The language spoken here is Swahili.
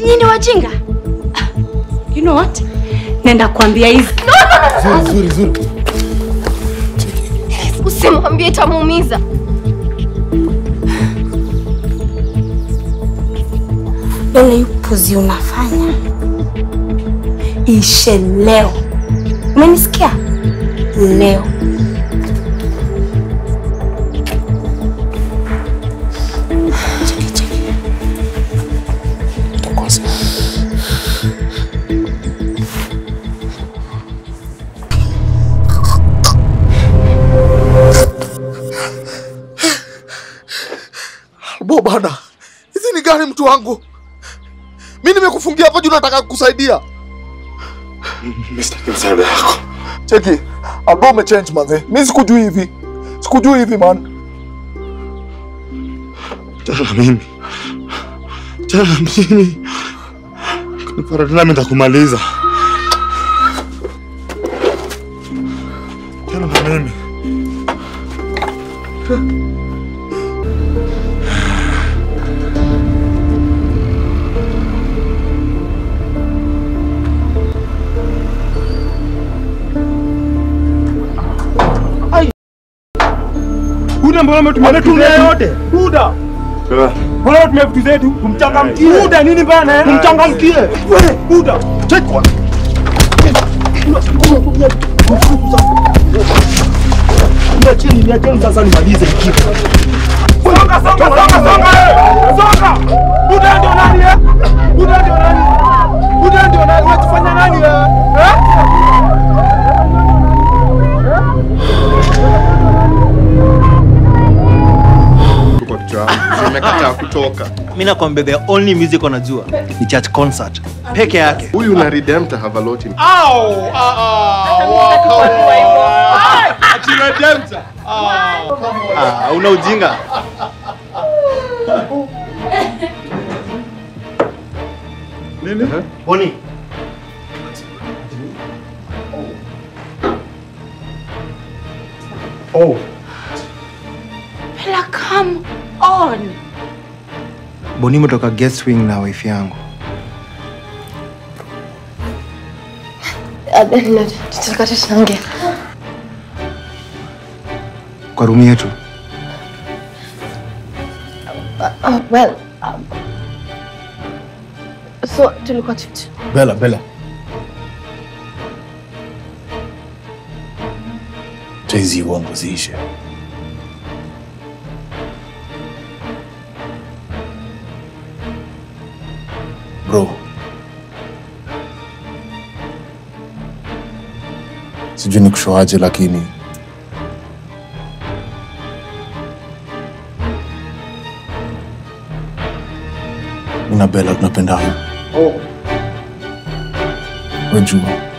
Nyinyi ni wajinga. Ah, You know what? Nenda kuambia hizi. Zuri, zuri, zuri. Usimwambie itamuumiza. Ile upuzi unafanya ishe leo. Umenisikia? Leo. Bo bana, hizi ni gani mtu wangu? Mi nimekufungia hapa juu nataka kukusaidia. Mimi sitaki msaada yako. Cheki, Albo umechange manze. Mi sikujui hivi. Sikujui hivi man. Tena na mimi. Tena na mimi. Kunipata tena mimi nitakumaliza. Tena na mimi. Buda, mbona umetumia vitu zetu yote? Buda, mbona umetumia vitu zetu? Tumchangamkie. Buda, nini bana? Tumchangamkie. Wewe, Buda, check kwa. Niacheni, niacheni sasa nimalize hiki. Songa, songa, songa, songa. eh! Songa. Buda ndio nani eh? Buda ndio nani? Buda ndio nani? Unatufanya nani eh? Eh? Kwa kichwa yangu. Nimekataa kutoka. mi nakwambia the only music wanajua ni church concert peke yake Huyu na Redemptor have a lot in ah, una ujinga nini? boni Oh. Bella, come on. boni umetoka guest wing na wife yangu Tutaka tusiongee. kwa rumu yetu Oh, well, um, so tulikuwa tu Bella, Bella. Hizi uongo ziishe. Bro. Sijui nikushoaje lakini mimi na Bella tunapendana. Oh. Wajua.